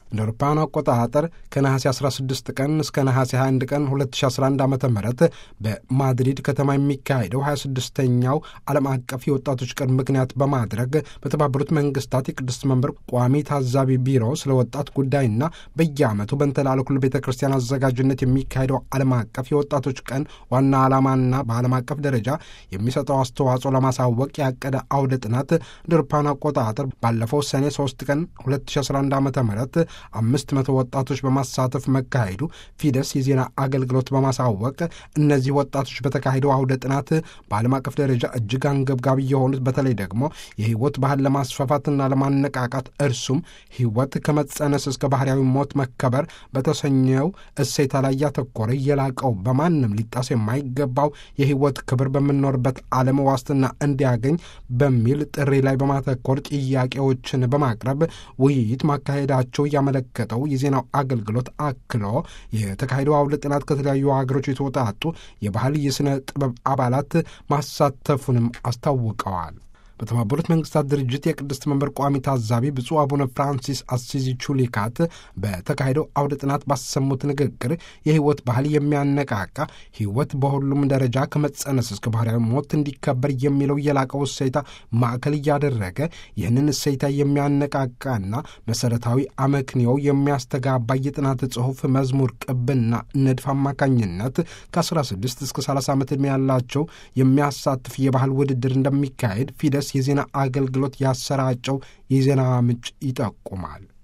እንደ አውሮፓውያኑ አቆጣጠር ከነሐሴ 16 ቀን እስከ ነሐሴ 21 ቀን 2011 ዓ ም በማድሪድ ከተማ የሚካሄደው 26ኛው ዓለም አቀፍ የወጣቶች ቀን ምክንያት በማድረግ በተባበሩት መንግስታት የቅድስት መንበር ቋሚ ታዛቢ ቢሮ ስለ ወጣት ጉዳይና በየዓመቱ በንተላለኩል ቤተ ክርስቲያን አዘጋጅነት የሚካሄደው ዓለም አቀፍ የወጣቶች ቀን ዋና ዓላማና በዓለም አቀፍ ደረጃ የሚሰጠው አስተዋጽኦ ለማሳወቅ ያቀደ አውደ ጥናት እንደ አውሮፓውያኑ አቆጣጠር ባለፈው ሰኔ 3 ቀን 2011 ዓ ም አምስት መቶ ወጣቶች በማሳተፍ መካሄዱ ፊደስ የዜና አገልግሎት በማሳወቅ እነዚህ ወጣቶች በተካሄደው አውደ ጥናት በዓለም አቀፍ ደረጃ እጅግ አንገብጋቢ የሆኑት በተለይ ደግሞ የህይወት ባህል ለማስፋፋትና ለማነቃቃት እርሱም ህይወት ከመጸነስ እስከ ባህርያዊ ሞት መከበር በተሰኘው እሴታ ላይ ያተኮረ የላቀው በማንም ሊጣስ የማይገባው የህይወት ክብር በምንኖርበት ዓለም ዋስትና እንዲያገኝ በሚል ጥሪ ላይ በማተኮር ጥያቄዎችን በማቅረብ ውይይት ማካሄዳቸው ያመለከተው የዜናው አገልግሎት አክሎ የተካሄደው አውደ ጥናት ከተለያዩ ሀገሮች የተወጣጡ የባህል የሥነ ጥበብ አባላት ማሳተፉንም አስታውቀዋል። በተባበሩት መንግስታት ድርጅት የቅድስት መንበር ቋሚ ታዛቢ ብፁዕ አቡነ ፍራንሲስ አሲዚ ቹሊካት በተካሄደው አውደ ጥናት ባሰሙት ንግግር የህይወት ባህል የሚያነቃቃ ህይወት በሁሉም ደረጃ ከመጸነስ እስከ ባህርያዊ ሞት እንዲከበር የሚለው የላቀው እሴታ ማዕከል እያደረገ ይህንን እሴታ የሚያነቃቃና መሰረታዊ አመክንዮው የሚያስተጋባ የጥናት ጽሑፍ መዝሙር ቅብና ንድፍ አማካኝነት ከ16 እስከ 30 ዓመት ዕድሜ ያላቸው የሚያሳትፍ የባህል ውድድር እንደሚካሄድ ፊደስ የዜና አገልግሎት ያሰራጨው የዜና ምንጭ ይጠቁማል።